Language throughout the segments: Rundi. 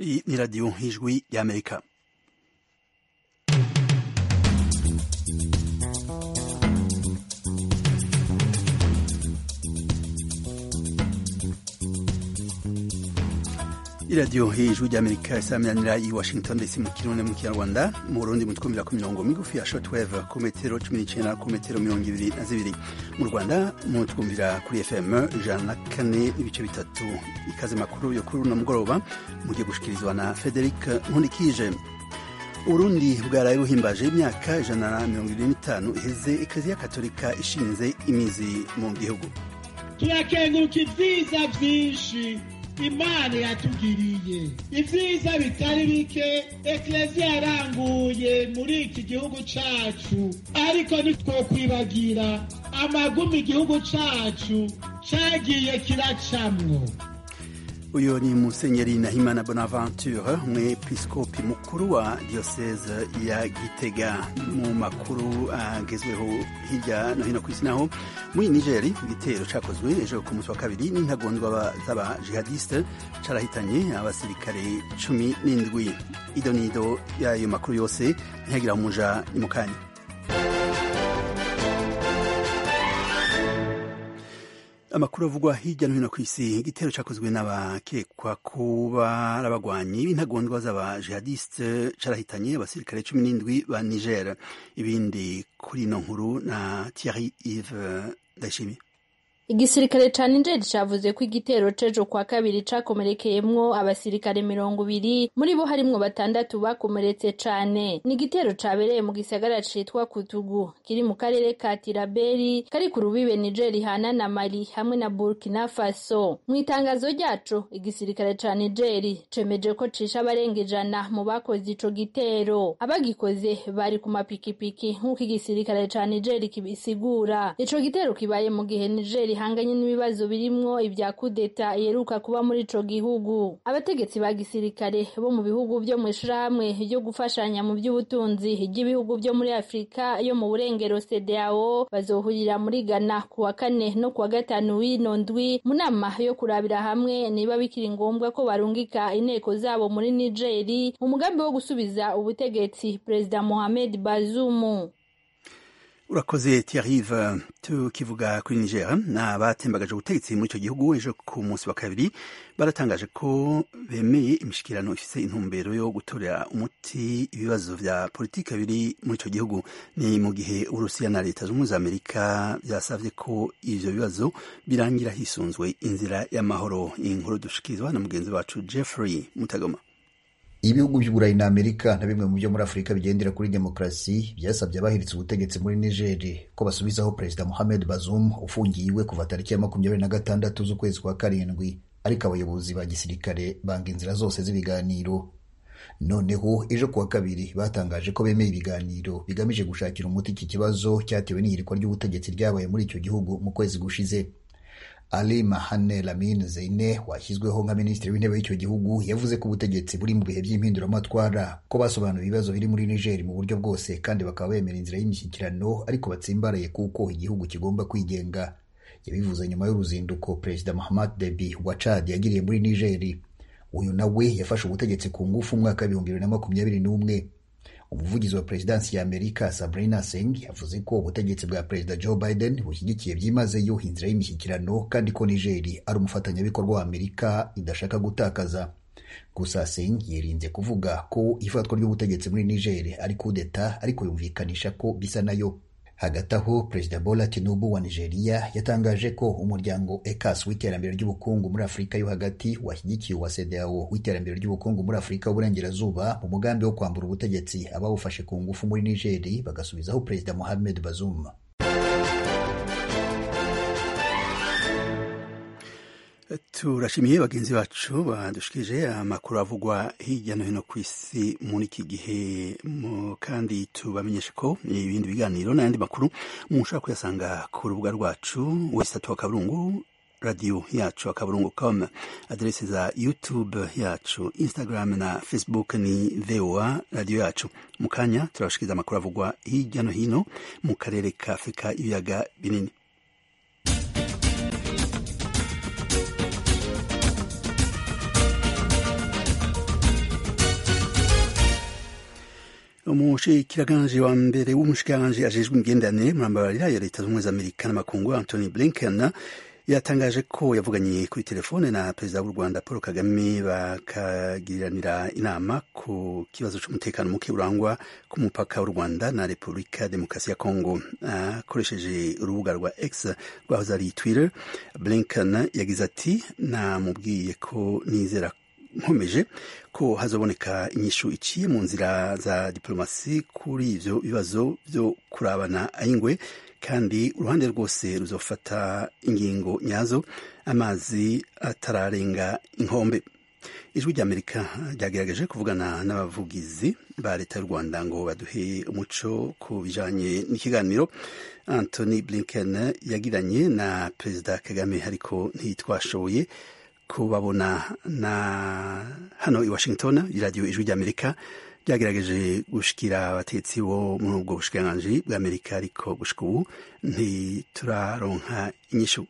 Iyi ni radiyo nk'ijwi y'amerika iradiyo hejuru ry'amerika isaminanira i washington dc mu kirundi mu kinyarwanda mu burundi mutwumvira ku mirongo migufi ya shortwave ku metero cumi n'icenda ku metero mirongo ibiri na zibiri mu rwanda mutwumvira kuri fm ijana na kane n'ibice bitatu ikaze makuru yo kuri uno mugoroba mugiye gushikirizwa na frederic nkundikije uburundi bwaraye buhimbaje imyaka ijana na mirongo ibiri n'itanu iheze ekereziya katolika ishinze imizi mu gihugu turakenguruka ivyiza vyinshi imana yatugiriye ivyiza bitari bike ekleziya yaranguye muri iki gihugu cacu ariko ntitwokwibagira amagumi igihugu cacu cagiye kiracamwo uyu ni musenyeri nahimana bonaventure umwepiskopi mukuru wa diocese ya gitega mu makuru agezweho hirya no hino ku isi naho muri nigeri igitero cakozwe ejo ku munsi wa kabiri n'intagondwa z'abajihadiste carahitanye abasirikare cumi n'indwi ido nido y'ayo makuru yose ntihagira umuja ni mu kanya amakuru avugwa hirya no hino ku isi igitero cyakozwe n'abakekwa kuba ari abagwanyi b'intagondwa z'abajihadiste carahitanye abasirikare cumi n'indwi ba niger ibindi kuri ino nkuru na thierry ive ndayishimiye igisirikare ca Niger cavuze ko igitero cejo kwa kabiri cakomerekeyemwo abasirikare mirongo ibiri muri bo harimwo batandatu bakomeretse cane ni igitero cabereye mu gisagara citwa Kutugu kiri mu karere ka Tiraberi kari ku rubibe Niger ihana na Mali hamwe na Burkina Faso mu itangazo ryaco igisirikare ca Niger cemeje ko cisha abarenga ijana mu bakoze ico gitero abagikoze bari ku mapikipiki nk'uko igisirikare ca Niger kibisigura ico gitero kibaye mu gihe Niger ihanganye n'ibibazo birimwo ibya kudeta iheruka kuba muri ico gihugu abategetsi ba gisirikare bo mu bihugu vyo mu ishirahamwe ryo gufashanya mu by'ubutunzi ry'ibihugu vyo muri afurika yo mu burengero CEDEAO bazohurira muri Ghana ku wa kane no ku wa gatanu w'ino ndwi mu nama yo kurabira hamwe niba bikiri ngombwa ko barungika inteko zabo muri Nigeri mu mugambi wo gusubiza ubutegetsi Perezida Mohamed Bazoum urakoze Thierry tukivuga kuri Niger n'abatembagaje ubutegetsi muri icyo gihugu ejo ku munsi wa kabiri baratangaje ko bemeye imishikirano ifise intumbero yo gutorera umuti ibibazo vya politike biri muri icyo gihugu ni mu gihe Urusiya na leta z'ubumwe za Amerika byasavye ko ivyo bibazo birangira hisunzwe inzira y'amahoro inkuru dushikirizwa na mugenzi wacu Jeffrey Mutagoma ibihugu by'uburayi na amerika na bimwe mu byo muri afurika bigendera kuri demokarasi byasabye abahiritse ubutegetsi muri nigeri ko basubizaho perezida mohamed bazum ufungiwe kuva tariki ya makumyabiri na gatandatu z'ukwezi kwa karindwi ariko abayobozi ba gisirikare banga inzira zose z'ibiganiro noneho ejo kuwa kabiri batangaje ko bemeye ibiganiro bigamije gushakira umuti iki kibazo cyatewe n'ihirikwa ry'ubutegetsi ryabaye muri icyo gihugu mu kwezi gushize Ali Mahane Lamine Zeine washyizweho nka minisitiri w'intebe w'icyo gihugu yavuze ko ubutegetsi buri mu bihe by'impinduramatwara ko basobanura ibibazo biri muri Niger mu buryo bwose kandi bakaba bemera inzira y'imishyikirano ariko batsimbaraye kuko igihugu kigomba kwigenga yabivuze nyuma y'uruzinduko Perezida Mahamat Deby wa Chad yagiriye muri Niger uyu nawe yafashe ubutegetsi ku ngufu umwaka w'ibihumbi bibiri na makumyabiri n'umwe umuvugizi wa perezidansi ya amerika sabrina singh yavuze ko ubutegetsi bwa perezida joe biden bushyigikiye byimazeyo inzira y'imishyikirano kandi ko nigeri ari umufatanyabikorwa wa amerika idashaka gutakaza gusa singh yirinze kuvuga ko ifatwa ry'ubutegetsi muri nigeri ari kudeta ariko yumvikanisha ko bisa nayo hagati aho perezida bola tinubu wa nigeria yatangaje ko umuryango ecas w'iterambere ry'ubukungu muri afurika yo hagati washyigikiye uwa cedeao w'iterambere ry'ubukungu muri afurika y'uburengerazuba mu mugambi wo kwambura ubutegetsi abawufashe ku ngufu muri nigeri bagasubizaho perezida mohamed bazoum turashimiye bagenzi bacu badushikije amakuru avugwa hirya no hino ku isi muri iki gihe kandi tubamenyeshe ko ibindi biganiro n'ayandi makuru mushobora kuyasanga ku rubuga rwacu wesitatu wa kaburungu radiyo yacu akaburungu com aderese za youtube yacu instagram na facebook ni voa radiyo yacu mu kanya turabashikiriza amakuru avugwa hirya no hino mu karere ka afurika ibiyaga binini umushikiranganje wa mbere w'umushikiranganje ajejwe imigenderanire murambabarira ya leta z'ubumwe za amerika n'amakungu antony blinken yatangaje ko yavuganye kuri telefone na perezida w'u rwanda paul kagame bakagiriranira inama ku kibazo cy'umutekano muke urangwa ku mupaka w'u rwanda na repubulika demokarasi ya kongo akoresheje uh, urubuga rwa x rwahoze ari twitter blinken yagize ati namubwiye ko nizera nkomeje ko hazoboneka inyishu iciye mu nzira za diplomasi kuri ivyo bibazo vyo kurabana ayingwe kandi uruhande rwose ruzofata ingingo nyazo amazi atararenga inkombe ijwi ry'amerika ryagerageje kuvugana n'abavugizi ba leta y'u rwanda ngo baduhe umuco ku bijanye n'ikiganiro anthony blinken yagiranye na perezida kagame ariko ntitwashoboye kubabona na hano i washington iradiyo ijwi ry'amerika byagerageje gushikira abatetsi bo muri ubwo bushikiranganji bw'amerika ariko gushika ubu ntituraronka inyishu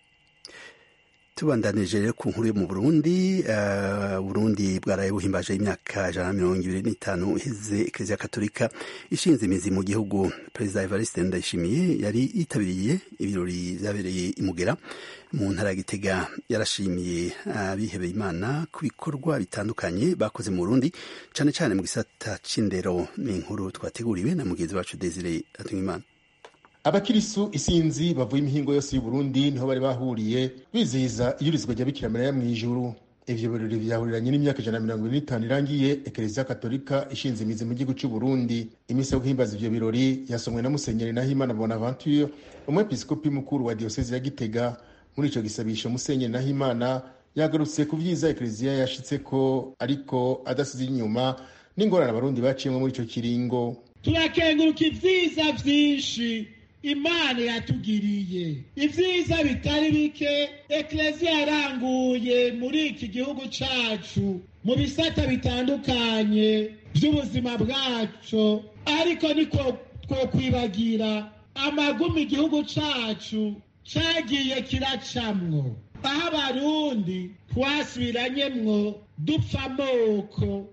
tubandanije rero ku nkuru yo mu burundi uh, burundi bwaraye buhimbaje imyaka ijana na mirongo ibiri n'itanu iheze ekereziya katolika ishinze imizi mu gihugu perezida evariste ndayishimiye yari yitabiriye ibirori vyabereye imugera mu ntara ya gitega yarashimiye abihebeye uh, imana ku bikorwa bitandukanye bakoze mu burundi cane cane mu gisata c'indero ni inkuru twateguriwe na mugenzi wacu desire atungimana abakirisu isinzi bavuye imihingo yose y'uburundi niho bari bahuriye bizihiza iyurizwa rya bikira mariya mw'ijuru ivyo birori vyahuriranye n'imyaka ijana na mirongo ine n'itanu irangiye ekereziya katolika ishinze imizi mu gihugu c'uburundi imisi yo guhimbaza ivyo birori yasomwe na musenyeri nahimana bonaventure umwepiskopi mukuru wa diyosezi ya gitega muri ico gisabisho musenyeri nahimana yagarutse ku vyiza ekereziya yashitseko ariko adasize inyuma n'ingorane abarundi baciyemwo muri ico kiringo turakenguruka ivyiza vyinshi imana yatugiriye ivyiza bitari bike ekleziya yaranguye muri iki gihugu cacu mu bisata bitandukanye vy'ubuzima bwacu ariko niko twokwibagira amagumi igihugu cacu cagiye kiracamwo aho abarundi twasubiranyemwo dupfa amoko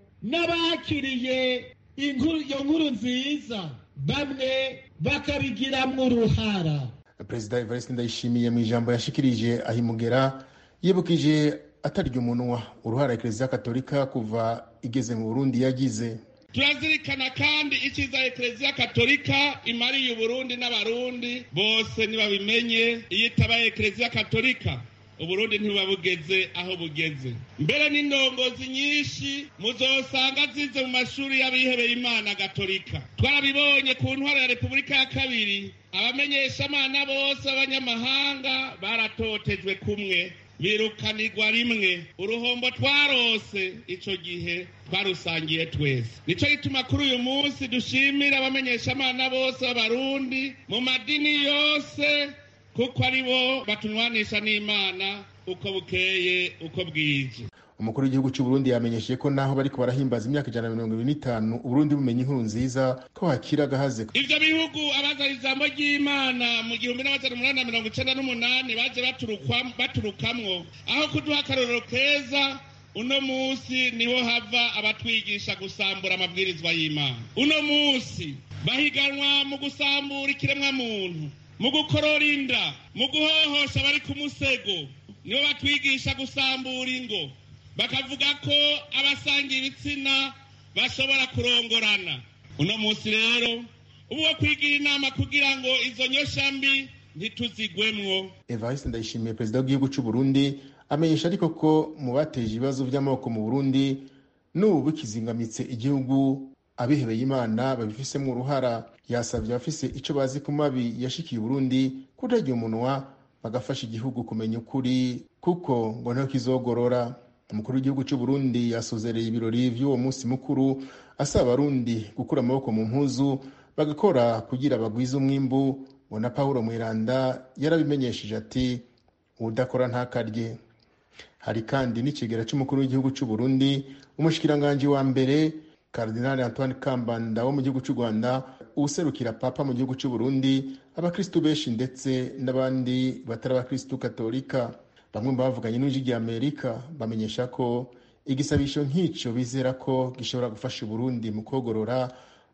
n'abakiriye iyo nkuru nziza bamwe bakabigiramwo uruhara perezida evariste ndayishimiye mu ijambo yashikirije ahimugera yibukije atarya umunwa uruhara ekereziya katolika kuva igeze mu burundi yagize turazirikana kandi icyiza ekereziya katolika imariye uburundi n'abarundi bose ntibabimenye iyo itabaye ekereziya katolika uburundi ntibuba bugeze aho bugeze mbere n'indongozi nyinshi muzosanga zize mu mashuri y'abihebeye imana gatolika twarabibonye ku ntwaro ya repubulika ya kabiri abamenyeshamana bose b'abanyamahanga baratotejwe kumwe birukanirwa rimwe uruhombo twarose ico gihe twarusangiye twese nico gituma kuri uyu munsi dushimira abamenyeshamana bose b'abarundi mu madini yose kuko ari bo batunwanisha n'imana uko bukeye uko bwije umukuru w'igihugu cy'uburundi yamenyesheje ko naho bariko barahimbaza imyaka ijana na mirongo ibiri n'itanu uburundi bumenye inkuru nziza ko hakiri agahaze ivyo bihugu abazana ijambo ry'imana mu gihumbi n'amajana umunani na mirongo icenda n'umunani baje baturukamwo aho kuduha akarorero keza uno musi niho hava abatwigisha gusambura amabwirizwa y'imana uno musi bahiganwa mu gusambura ikiremwa muntu mu gukorora inda mu guhohosha abari ku musego nibo batwigisha gusambura ingo bakavuga ko abasanga ibitsina bashobora kurongorana uno munsi rero ubu wo kwigira inama kugira ngo izo nyoshambi ntituzigwemwo evariste ndayishimiye perezida w'igihugu cy'u burundi amenyesha ariko ko mu bateje ibibazo by'amoko mu burundi n'ubu bikizingamitse igihugu abihebeye imana babifisemo uruhara yasabye abafise icyo bazi ku mabi yashikiye uburundi kutarya umunwa bagafasha igihugu kumenya ukuri kuko ngo niho kizogorora umukuru w'igihugu cy'u Burundi yasozereye ibirori vy'uwo munsi mukuru asaba abarundi gukura amaboko mu mpuzu bagakora kugira bagwize umwimbu ngo na Paulo Mwiranda yarabimenyesheje ati udakora ntakarye hari kandi n'ikigera cy'umukuru w'igihugu cy'u Burundi umushikiranganji wa mbere Cardinal Antoine Kambanda wo mu gihugu cy'u Rwanda userukira papa mu gihugu cy'u Burundi abakristu benshi ndetse n'abandi batari abakristu katolika bamwe mu bavuganye n'ijwi rya Amerika bamenyesha ko igisabisho nk'icyo bizera ko gishobora gufasha Burundi mu kogorora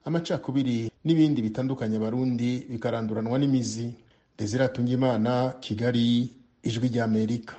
amacakubiri n'ibindi bitandukanye abarundi bikaranduranwa n'imizi desire atungimana kigali ijwi ry'amerika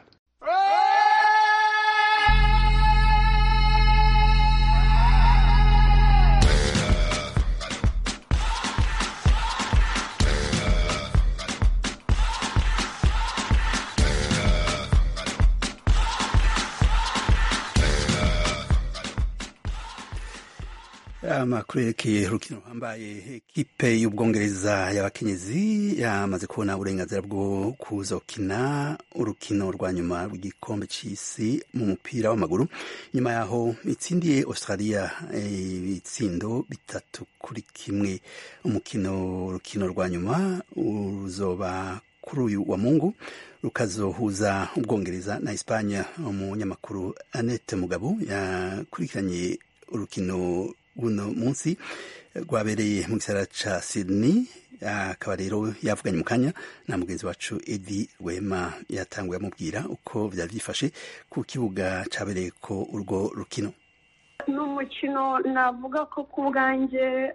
amakuru yerekeye urukino rwambaye ekipe y'ubwongereza y'abakenyezi yamaze kubona uburenganzira bwo kuzokina urukino rwa nyuma rw'igikombe c'isi mu mupira w'amaguru nyuma yaho itsindiye australia ibitsindo bitatu kuri kimwe umukino urukino rwa nyuma uzoba kuri uyu wa mungu rukazohuza ubwongereza na espanya umunyamakuru annette mugabo yakurikiranye urukino buno munsi rwabereye mu gisagara ca Sydney akaba rero yavuganye mu kanya na mugenzi wacu Edi Rwema yatanguye amubwira uko vyari vyifashe ku kibuga cabereye ko urwo rukino ni umukino navuga ko ku bwanjye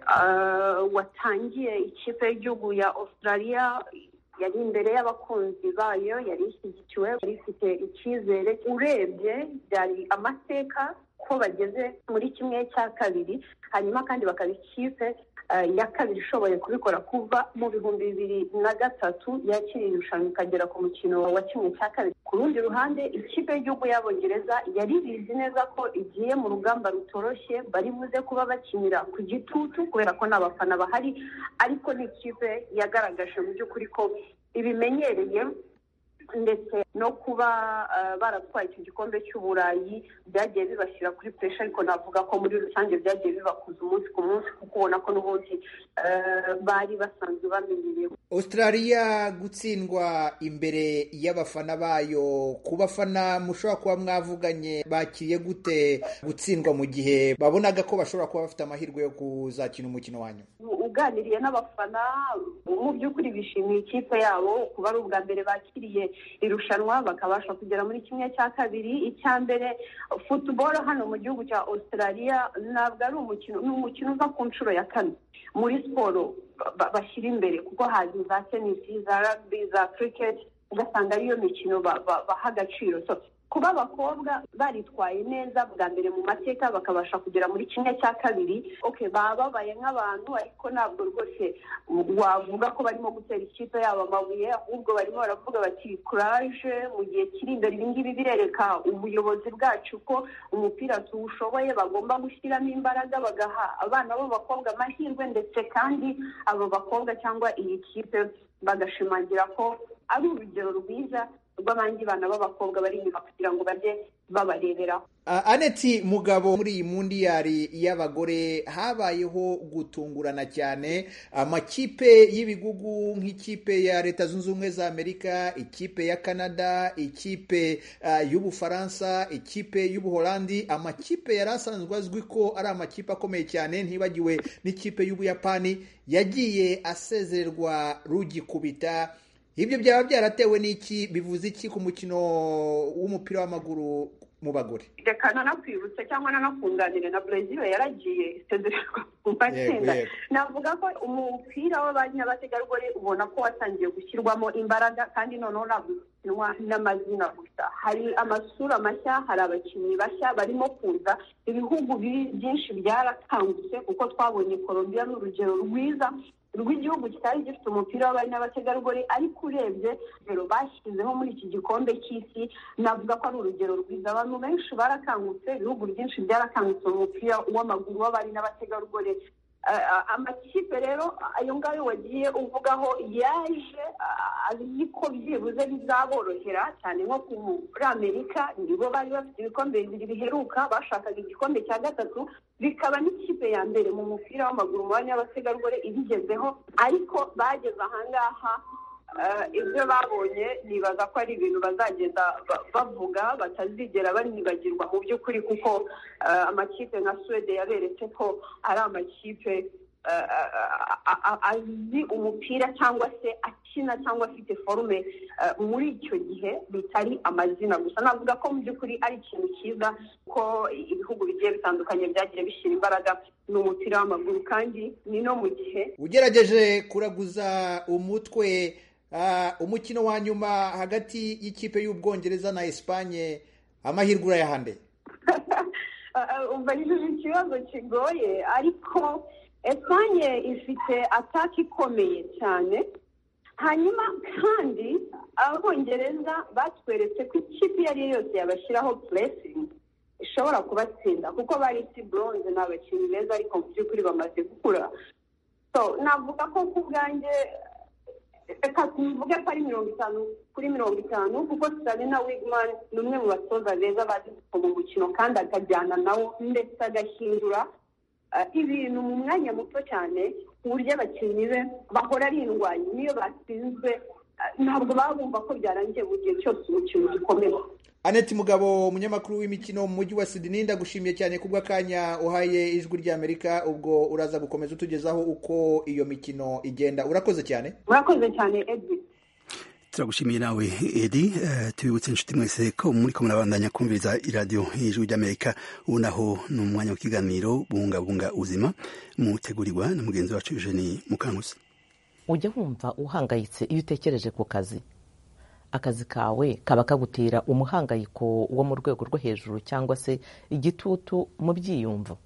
watangiye ikipe y'igihugu ya australia yari imbere y'abakunzi bayo yari ishyigikiwe yari ifite icyizere urebye byari amateka ko bageze muri kimwe cya kabiri hanyuma kandi bakaba ikipe ya kabiri ishoboye kubikora kuva mu bihumbi bibiri na gatatu yakiriye irushanwa ikagera ku mukino wa kimwe cya kabiri ku rundi ruhande ikipe y'igihugu y'abongereza yari bizi neza ko igiye mu rugamba rutoroshye bari buze kuba bakinira ku gitutu kubera ko n'abafana bahari ariko ni ikipe yagaragaje mu by'ukuri ko ibimenyereye ndetse no kuba baratwaye icyo gikombe cy'uburayi byagiye bibashyira kuri puresha ariko navuga ko muri rusange byagiye bibakuza umunsi ku munsi kuko ubona ko n'ubundi bari basanzwe bamenyereye australia gutsindwa imbere y'abafana bayo ku bafana mushobora kuba mwavuganye bakiriye gute gutsindwa mu gihe babonaga ko bashobora kuba bafite amahirwe yo kuzakina umukino wanyu uganiriye n'abafana mu by'ukuri bishimiye ikipe yabo kuba ari ubwa mbere bakiriye irushanwa bakabasha kugera muri kimwe cya kabiri icya mbere futuboro hano mu gihugu cya australia ntabwo ari umukino ni umukino uza ku nshuro ya kane muri siporo bashyira imbere kuko hazi za tenisi za rugby za cricket ugasanga ariyo mikino baha agaciro kuba abakobwa baritwaye neza bwa mbere mu mateka bakabasha kugera muri kimwe cya kabiri oke baba babaye nk'abantu ariko ntabwo rwose wavuga ko barimo gutera ikipe yabo amabuye ahubwo barimo baravuga bati kuraje mu gihe kiri imbere ibi ngibi birereka ubuyobozi bwacu ko umupira tuwushoboye bagomba gushyiramo imbaraga bagaha abana b'abakobwa amahirwe ndetse kandi abo bakobwa cyangwa iyi kipe bagashimangira ko ari urugero rwiza rw'abandi bana b'abakobwa bari inyuma kugira ngo bajye babareberaho aneti mugabo muri iyi mundiyari y'abagore habayeho gutungurana cyane amakipe y'ibigugu nk'ikipe ya leta zunze ubumwe za amerika ikipe ya canada ikipe y'ubufaransa ikipe y'ubuholandi amakipe yari asanzwe azwi ko ari amakipe akomeye cyane ntibagiwe n'ikipe y'ubuyapani yagiye asezererwa rugikubita ibyo byaba byaratewe n'iki bivuze iki ku mukino w'umupira w'amaguru mu bagore reka nanakwibutse cyangwa nanakunganire na brezil yaragiye isezererwa mu matsinda navuga ko umupira w'abanyabategarugori ubona ko watangiye gushyirwamo imbaraga kandi noneho ntabwo ukinwa n'amazina gusa hari amasura mashya hari abakinnyi bashya barimo kuza ibihugu byinshi byarakangutse kuko twabonye colombia ni urugero rwiza rw'igihugu kitari gifite umupira w'abari n'abategarugori ariko urebye rero bashyizeho muri iki gikombe cy'isi navuga ko ari urugero rwiza abantu benshi barakangutse ibihugu byinshi byarakangutse mu mupira w'amaguru w'abari n'abategarugori amakipe rero ayo ngayo wagiye uvugaho yaje azi ko byibuze bizaborohera cyane nko muri amerika nibo bari bafite ibikombe bibiri biheruka bashakaga igikombe cya gatatu bikaba n'ikipe ya mbere mu mupira w'amaguru mu banya b'abategarugori ibigezeho ariko bageze ahangaha ibyo babonye nibaza ko ari ibintu bazagenda bavuga batazigera banibagirwa mu by'ukuri kuko amakipe nka suwede yaberetse ko ari amakipe azi umupira cyangwa se akina cyangwa afite forume muri icyo gihe bitari amazina gusa navuga ko mu by'ukuri ari ikintu cyiza ko ibihugu bigiye bitandukanye byagiye bishyira imbaraga ni umupira w'amaguru kandi ni no mu gihe ugerageje kuraguza umutwe umukino wa nyuma hagati y'ikipe y'ubwongereza na esipanye amahirwe urayahande ubajije ikibazo kigoye ariko esipanye ifite ataki ikomeye cyane hanyuma kandi abongereza batweretse ko ikipe iyo ari yo yose yabashyiraho puresingi ishobora kubatsinda kuko bari isi buronze ni abakinnyi beza ariko mu by'ukuri bamaze gukura navuga ko ku bwanjye reka tuvuge ko ari mirongo itanu kuri mirongo itanu kuko sabina wigman ni umwe mu batoza beza bazi mu mukino kandi akajyana nawo ndetse agahindura ibintu mu mwanya muto cyane ku buryo abakinnyi be bahora ari indwanyi niyo batsinzwe ntabwo baba bumva ko byarangiye mu gihe cyose umukino ugikomeye aneti mugabo umunyamakuru w'imikino mu mujyi wa sidini ndagushimiye cyane kubw'akanya uhaye ijwi ry'amerika ubwo uraza gukomeza utugezaho uko iyo mikino igenda urakoze cyane murakoze cyane edi turagushimiye nawe edi tubibutse inshuti mwese ko muri ko murabandanya kumviriza iradiyo y'ijwi ry'amerika ubu naho ni umwanya w'ikiganiro bungabunga ubuzima mutegurirwa na mugenzi wacu eugenie mukanguzi ujya wumva uhangayitse iyo utekereje ku kazi akazi kawe kaba kagutera umuhangayiko wo mu rwego rwo hejuru cyangwa se igitutu mu byiyumvo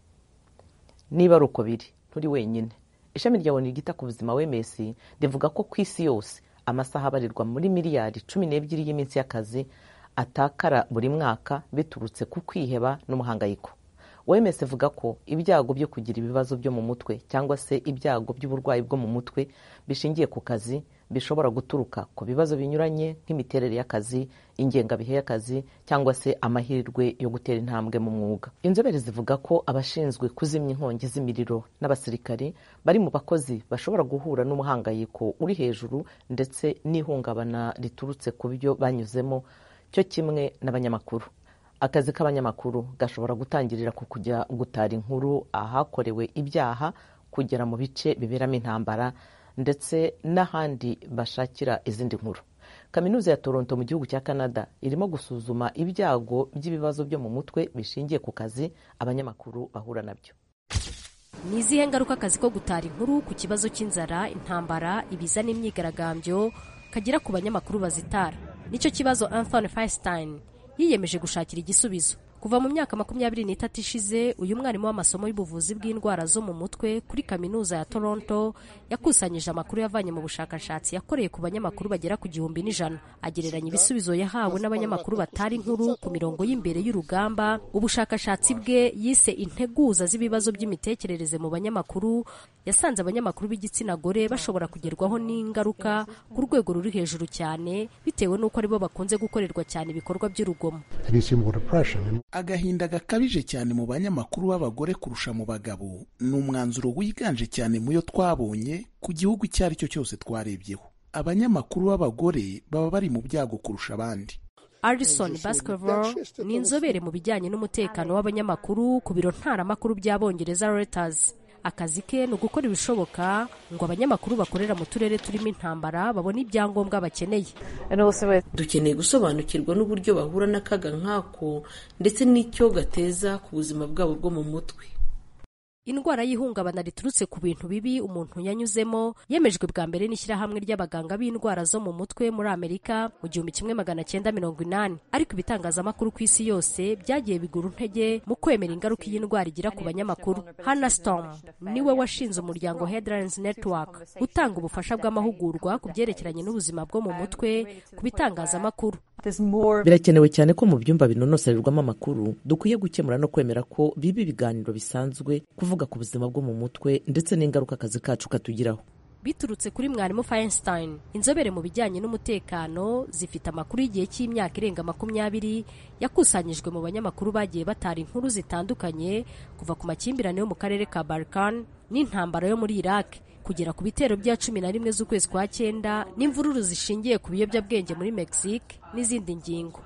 niba ari uko biri nturi wenyine ishami rya oni ryita ku buzima wms rivuga ko ku isi yose amasaha abarirwa muri miliyari cumi n'ebyiri y'iminsi y'akazi atakara buri mwaka biturutse ku kwiheba n'umuhangayiko wms ivuga ko ibyago byo kugira ibibazo byo mu mutwe cyangwa se ibyago by'uburwayi bwo mu mutwe bishingiye ku kazi bishobora guturuka ku bibazo binyuranye nk'imiterere y'akazi ingengabihe y'akazi cyangwa se amahirwe yo gutera intambwe mu mwuga inzobere zivuga ko abashinzwe kuzimya inkongi z'imiriro n'abasirikari bari mu bakozi bashobora guhura n'umuhangayiko uri hejuru ndetse n'ihungabana riturutse ku byo banyuzemo cyo kimwe n'abanyamakuru akazi k'abanyamakuru gashobora gutangirira ku kujya gutara inkuru ahakorewe ibyaha kugera mu bice biberamo intambara ndetse n'ahandi bashakira izindi nkuru kaminuza ya toronto mu gihugu cya canada irimo gusuzuma ibyago by'ibibazo byo mu mutwe bishingiye ku kazi abanyamakuru bahura nabyo ni izihe ngaruka akazi ko gutara inkuru ku kibazo cy'inzara intambara ibiza n'imyigaragambyo kagira ku banyamakuru bazitara nicyo kibazo anthony feinstein yiyemeje gushakira igisubizo kuva mu myaka makumyabiri n'itatu ishize uyu mwarimu w'amasomo y'ubuvuzi bw'indwara zo mu mutwe kuri kaminuza ya toronto yakusanyije amakuru yavanye mu bushakashatsi yakoreye ku banyamakuru bagera ku gihumbi n'ijana agereranya ibisubizo yahawe n'abanyamakuru batari inkuru ku mirongo y'imbere y'urugamba ubushakashatsi bwe yise integuza z'ibibazo by'imitekerereze mu banyamakuru yasanze abanyamakuru b'igitsina gore bashobora kugerwaho n'ingaruka ku rwego ruri hejuru cyane bitewe n'uko aribo bakunze gukorerwa cyane ibikorwa by'urugomo agahinda gakabije cyane mu banyamakuru b'abagore kurusha mu bagabo ni umwanzuro wiganje cyane mu yo twabonye ku gihugu icyo ari cyo cyose twarebyeho abanyamakuru b'abagore baba bari mu byago kurusha abandi Alison Baskerville ni inzobere mu bijyanye n'umutekano w'abanyamakuru ku biro ntaramakuru by'abongereza Reuters akazi ke ni ugukora ibishoboka ngo abanyamakuru bakorera mu turere turimo intambara babone ibyangombwa bakeneye dukeneye gusobanukirwa n'uburyo bahura n'akaga nk'ako ndetse n'icyo gateza ku buzima bwabo bwo mu mutwe indwara y'ihungabana riturutse ku bintu bibi umuntu yanyuzemo yemejwe bwa mbere n'ishyirahamwe ry'abaganga b'indwara zo mu mutwe muri amerika mu gihumbi kimwe magana cyenda mirongo inani ariko ibitangazamakuru ku isi yose byagiye bigura intege mu kwemera ingaruka iyi ndwara igira ku banyamakuru hannah storm niwe washinze umuryango headlines network utanga ubufasha bw'amahugurwa ku byerekeranye n'ubuzima bwo mu mutwe ku bitangazamakuru birakenewe cyane ko mu byumba binonosorerwamo amakuru dukwiye gukemura no kwemera ko biba ibiganiro bisanzwe kuvuga ku buzima bwo mu mutwe ndetse n'ingaruka akazi kacu katugiraho biturutse kuri mwarimu Feinstein inzobere mu bijyanye n'umutekano zifite amakuru y'igihe cy'imyaka irenga makumyabiri yakusanyijwe mu banyamakuru bagiye batara inkuru zitandukanye kuva ku makimbirane yo mu karere ka Balkan n'intambara yo muri Iraq kugera ku bitero bya cumi na rimwe z'ukwezi kwa cyenda n'imvururu zishingiye ku biyobyabwenge muri Mexique n'izindi ngingo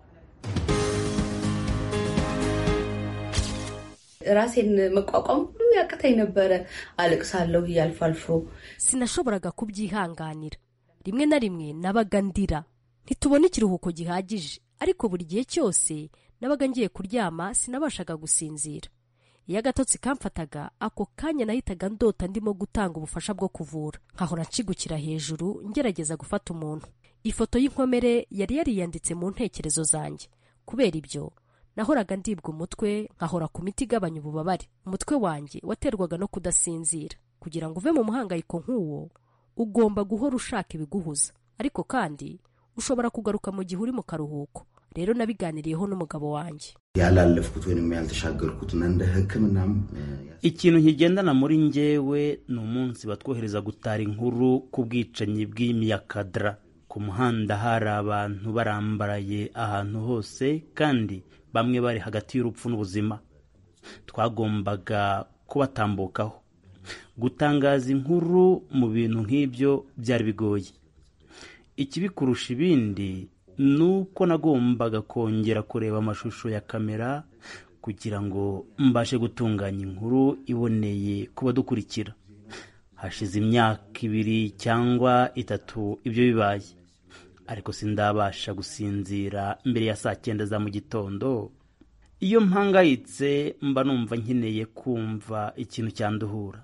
ራሴን መቋቋም ሁሉ ያቅተኝ ነበረ። አለቅሳለሁ አልፎ አልፎ። sinashoboraga kubyihanganira rimwe na rimwe nabaga ndira ntitubona ikiruhuko gihagije ariko buri gihe cyose nabaga ngiye kuryama sinabashaga gusinzira iyo agatotsi kamfataga ako kanya nahitaga ndota ndimo gutanga ubufasha bwo kuvura nkahora nshigukira hejuru ngerageza gufata umuntu ifoto y'inkomere yari yariyanditse mu ntekerezo zanjye kubera ibyo nahoraga ndibwa umutwe nkahora ku miti igabanya ububabare umutwe wanjye waterwaga no kudasinzira kugira ngo uve mu muhangayiko nk'uwo ugomba guhora ushaka ibiguhuza ariko kandi ushobora kugaruka mu gihe uri mu karuhuko rero nabiganiriyeho n'umugabo wanjye ያላለፍኩት ወይም ያልተሻገርኩትና እንደ ሕክምናም ikintu kigendana muri njyewe ni umunsi batwohereza gutara inkuru ku bwicanyi bw'imyakadara ku muhanda hari abantu barambaraye ahantu hose kandi bamwe bari hagati y'urupfu n'ubuzima twagombaga kubatambukaho gutangaza inkuru mu bintu nk'ibyo byari bigoye ikibi kurusha ibindi ni uko nagombaga kongera kureba amashusho ya kamera kugira ngo mbashe gutunganya inkuru iboneye ku badukurikira hashize imyaka ibiri cyangwa itatu ibyo bibaye ariko sindabasha gusinzira mbere ya saa cyenda za mu gitondo iyo mpangayitse mba numva nkeneye kumva ikintu cyanduhura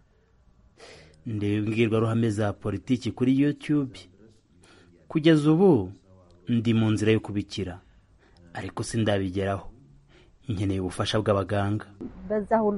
ndeba imbwirwaruhame za politiki kuri youtube kugeza ubu ndi mu nzira yo kubikira ariko sindabigeraho nkeneye ubufasha bw'abaganga በዛ ሁሉ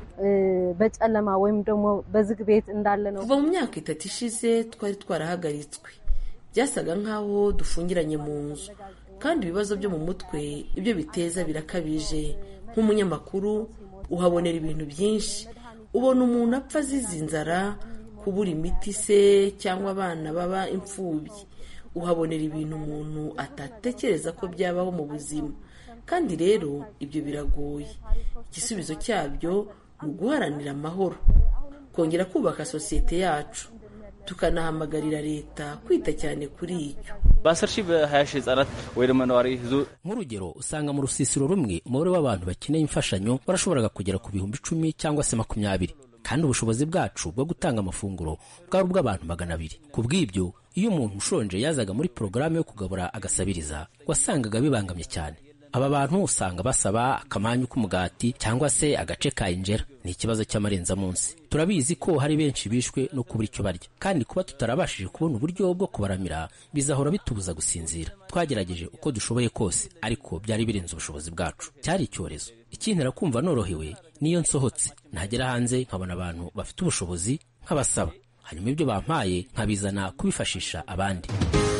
በጨለማ ወይም ደግሞ በዝግ ቤት እንዳለ ነው። kuva mu myaka itatu ishize twari twarahagaritswe byasaga nk'aho dufungiranye mu nzu kandi ibibazo byo mu mutwe ibyo biteza birakabije nk'umunyamakuru uhabonera ibintu byinshi ubona umuntu apfa azize inzara kubura imiti se cyangwa abana baba imfubyi uhabonera ibintu umuntu atatekereza ko byabaho mu buzima kandi rero ibyo biragoye igisubizo cyabyo ni uguharanira amahoro kongera kubaka sosiyete yacu tukanahamagarira leta kwita cyane kuri icyo በአስር ሺህ በሀያ ሺህ ህጻናት ወይ ደግሞ ነዋሪ ህዙ nk'urugero usanga mu rusisiro rumwe umubare w'abantu bakeneye imfashanyo warashoboraga kugera ku bihumbi icumi cyangwa se makumyabiri kandi ubushobozi bwacu bwo gutanga amafunguro bwari ubw'abantu magana abiri ku bw'ibyo iyo umuntu ushonje yazaga muri porogaramu yo kugabura agasabiriza wasangaga bibangamye cyane aba bantu usanga basaba akamanyu k'umugati cyangwa se agace ka injera ni ikibazo cy'amarenzamunsi turabizi ko hari benshi bishwe no kubura icyo barya kandi kuba tutarabashije kubona uburyo bwo kubaramira bizahora bitubuza gusinzira twagerageje uko dushoboye kose ariko byari birenze ubushobozi bwacu cyari icyorezo ikintera kumva norohewe niyo nsohotse nagera hanze nkabona abantu bafite ubushobozi nk'abasaba hanyuma ibyo bampaye nkabizana kubifashisha abandi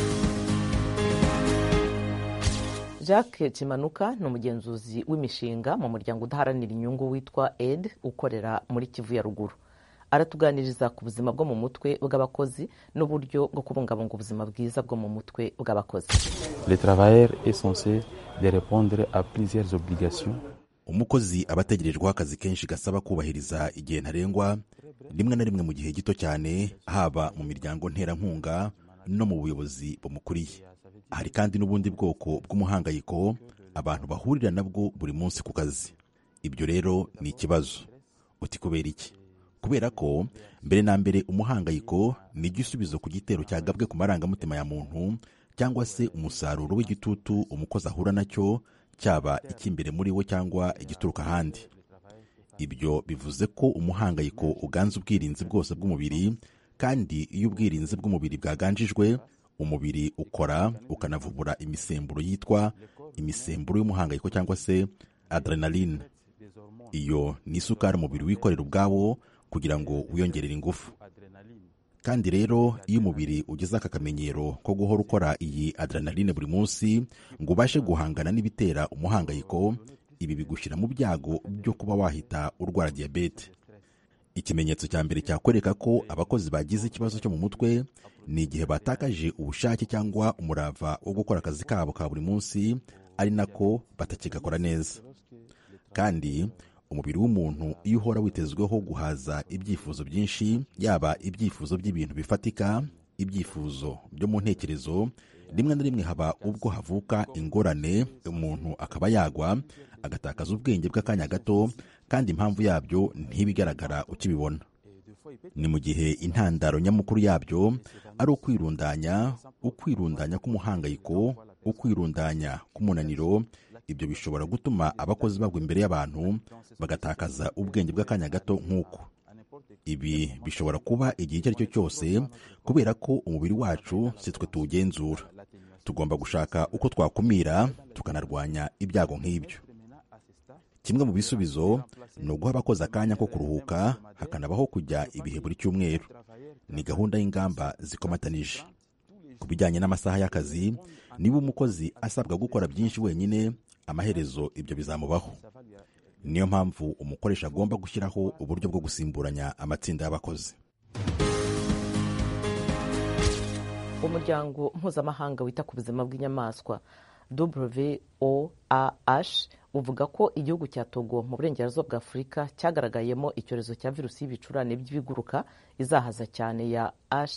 jacques kimanuka ni umugenzuzi w'imishinga mu muryango udaharanira inyungu witwa ed ukorera muri kivu ya ruguru aratuganiriza ku buzima bwo mu mutwe bw'abakozi n'uburyo bwo kubungabunga ubuzima bwiza bwo mu mutwe bw'abakozi Le travailleur est censé de répondre à plusieurs obligations umukozi aba ategerejweho akazi kenshi gasaba kubahiriza igihe ntarengwa rimwe na rimwe mu gihe gito cyane haba mu miryango nterankunga no mu buyobozi bumukuriye hari kandi n'ubundi bwoko bw'umuhangayiko abantu bahurira nabwo buri munsi ku kazi ibyo rero ni ikibazo uti kubera iki kubera ko mbere na mbere umuhangayiko ni igisubizo ku gitero cyagabwe ku marangamutima ya muntu cyangwa se umusaruro w'igitutu umukozi ahura nacyo cyaba icy'imbere muri we cyangwa igituruka ahandi ibyo bivuze ko umuhangayiko uganza ubwirinzi bwose bw'umubiri kandi iyo ubwirinzi bw'umubiri bwaganjijwe umubiri ukora ukanavubura imisemburo yitwa imisemburo y'umuhangayiko cyangwa se adrenaline iyo ni isukari umubiri wikorera ubwawo kugira ngo wiyongerere ingufu kandi rero iyo umubiri ugeze aka kamenyero ko guhora ukora iyi adrenaline buri munsi ngo ubashe guhangana n'ibitera umuhangayiko ibi bigushyira mu byago byo kuba wahita urwara diyabete ikimenyetso cya mbere cyakwereka ko abakozi bagize ikibazo cyo mu mutwe ni igihe batakaje ubushake cyangwa umurava wo gukora akazi kabo ka buri munsi ari nako batakigakora neza kandi umubiri w'umuntu iyo uhora witezweho guhaza ibyifuzo byinshi yaba ibyifuzo by'ibintu bifatika ibyifuzo byo mu ntekerezo rimwe na rimwe haba ubwo havuka ingorane umuntu akaba yagwa agatakaza ubwenge bw'akanya gato kandi impamvu yabyo ntibigaragara ukibibona ni mu gihe intandaro nyamukuru yabyo ari ukwirundanya ukwirundanya k'umuhangayiko ukwirundanya k'umunaniro ibyo bishobora gutuma abakozi bagwa imbere y'abantu bagatakaza ubwenge bw'akanya gato nk'uko ibi bishobora kuba igihe icyo ari cyo cyose kubera ko umubiri wacu si twe tuwugenzura tugomba gushaka uko twakumira tukanarwanya ibyago nk'ibyo kimwe mu bisubizo ni uguha abakozi akanya ko kuruhuka hakanabaho kujya ibihe buri cyumweru ni gahunda y'ingamba zikomatanije ku bijyanye n'amasaha y'akazi niba umukozi asabwa gukora byinshi wenyine amaherezo ibyo bizamubaho niyo mpamvu umukoresha agomba gushyiraho uburyo bwo gusimburanya amatsinda y'abakozi umuryango mpuzamahanga wita ku buzima bw'inyamaswa WOAH uvuga ko igihugu cya Togo mu burengerazuba bwa Afurika cyagaragayemo icyorezo cya virusi y'ibicurane by'ibiguruka izahaza cyane ya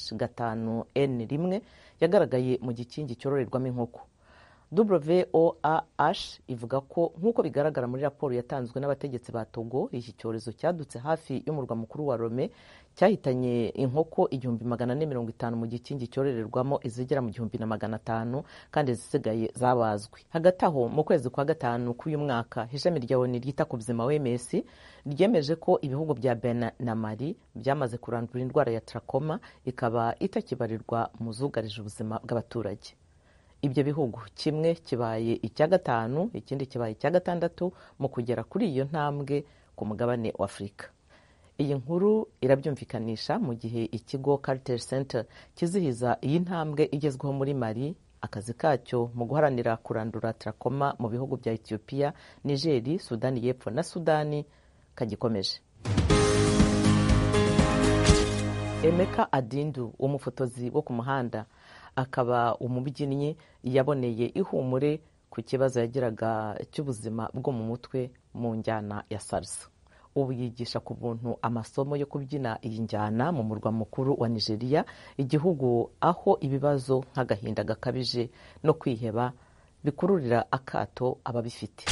H5N1 yagaragaye mu gikingi cyororerwamo inkoko WOAH ivuga ko nk'uko bigaragara muri raporo yatanzwe n'abategetsi ba Togo iki cyorezo cyadutse hafi y'umurwa mukuru wa Lome cyahitanye inkoko igihumbi magana ane mirongo itanu mu gikingi cyororerwamo izigera mu gihumbi na magana atanu kandi izisigaye zabazwe hagati aho mu kwezi kwa gatanu k'uyu mwaka ishami rya ONU ryita ku buzima OMS ryemeje ko ibihugu bya Benin na Mali byamaze kurandura indwara ya trakoma ikaba itakibarirwa mu zugarije ubuzima bw'abaturage ibyo bihugu kimwe kibaye icya gatanu ikindi kibaye icya gatandatu mu kugera kuri iyo ntambwe ku mugabane wa afurika iyi nkuru irabyumvikanisha mu gihe ikigo Carter Center kizihiza iyi ntambwe igezweho muri mali akazi kacyo mu guharanira kurandura trakoma mu bihugu bya etiyopiya nigeri sudani y'epfo na sudani kagikomeje emeka adindu umufotozi wo ku muhanda akaba umubyinnyi yaboneye ihumure ku kibazo yagiraga cy'ubuzima bwo mu mutwe mu njyana ya salsa ubu yigisha ku buntu amasomo yo kubyina iyi njyana mu murwa mukuru wa nigeria igihugu aho ibibazo nk'agahinda gakabije no kwiheba bikururira akato ababifite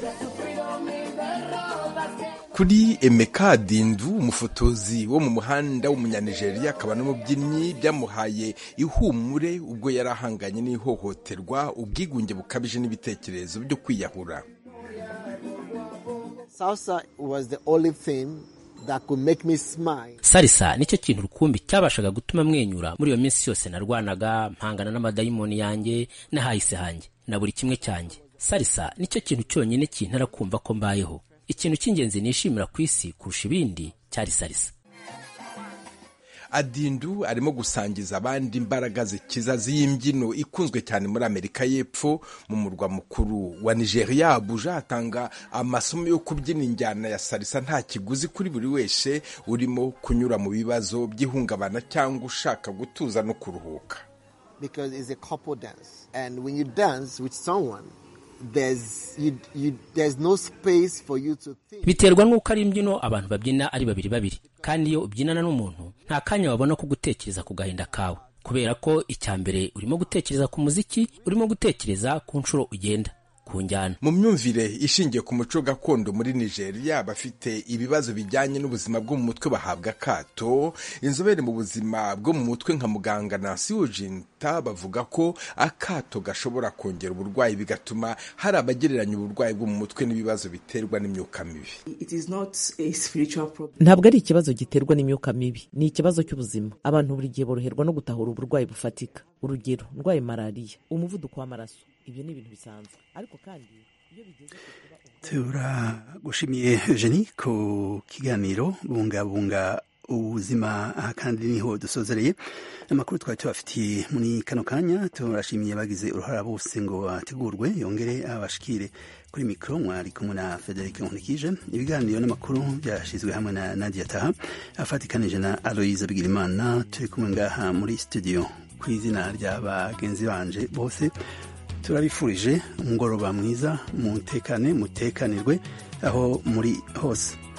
kuri emeka dindu umufotozi wo mu muhanda w'umunyanigeriya akaba n'umubyinnyi byamuhaye ihumure ubwo yari ahanganye n'ihohoterwa ubwigunge bukabije n'ibitekerezo byo kwiyahura salisa nicyo kintu rukumbi cyabashaga gutuma mwenyura muri iyo minsi yose narwanaga mpangana n'amadayimoni yanjye n'ahahise hanjye na buri kimwe cyanjye salisa nicyo kintu cyonyine kintera kumva ko mbayeho ikintu cy'ingenzi nishimira ku isi kurusha ibindi cyari salisa adindu arimo gusangiza abandi imbaraga zikiza z'imbyino ikunzwe cyane muri amerika y'epfo mu murwa mukuru wa nigeria abuja atanga amasomo yo kubyina injyana ya salisa nta kiguzi kuri buri wese urimo kunyura mu bibazo by'ihungabana cyangwa ushaka gutuza no kuruhuka biterwa n'uko ari imbyino abantu babyina ari babiri babiri kandi iyo ubyinana n'umuntu nta kanya wabona ko gutekereza ku gahinda kawe kubera ko icya mbere urimo gutekereza ku muziki urimo gutekereza ku nshuro ugenda ku njyana mu myumvire ishingiye ku muco gakondo muri nigeria abafite ibibazo bijyanye n'ubuzima bwo mu mutwe bahabwa akato inzobere mu buzima bwo mu mutwe nka muganga nansi ujinta bavuga ko akato gashobora kongera uburwayi bigatuma hari abagereranya uburwayi bwo mu mutwe n'ibibazo biterwa n'imyuka mibi ntabwo ari ikibazo giterwa n'imyuka mibi ni ikibazo cy'ubuzima abantu buri gihe boroherwa no gutahura uburwayi bufatika urugero ndwaye malariya umuvuduko w'amaraso ibyo ni ibintu bisanzwe ariko kandi iyo bigeze turagushimiye jeni ku kiganiro bungabunga ubuzima aha kandi niho dusozereye amakuru twari tubafitiye muri kano kanya turashimiye bagize uruhara bose ngo ategurwe yongere abashikire kuri mikoro mwari kumwe na frederic nkurikije ibiganiro n'amakuru byashyizwe hamwe na nadia taha afatikanije na aloyize bigirimana turi kumwe ngaha muri studio ku izina rya bagenzi banje bose turabifurije umugoroba mwiza mutekane mutekanirwe aho muri hose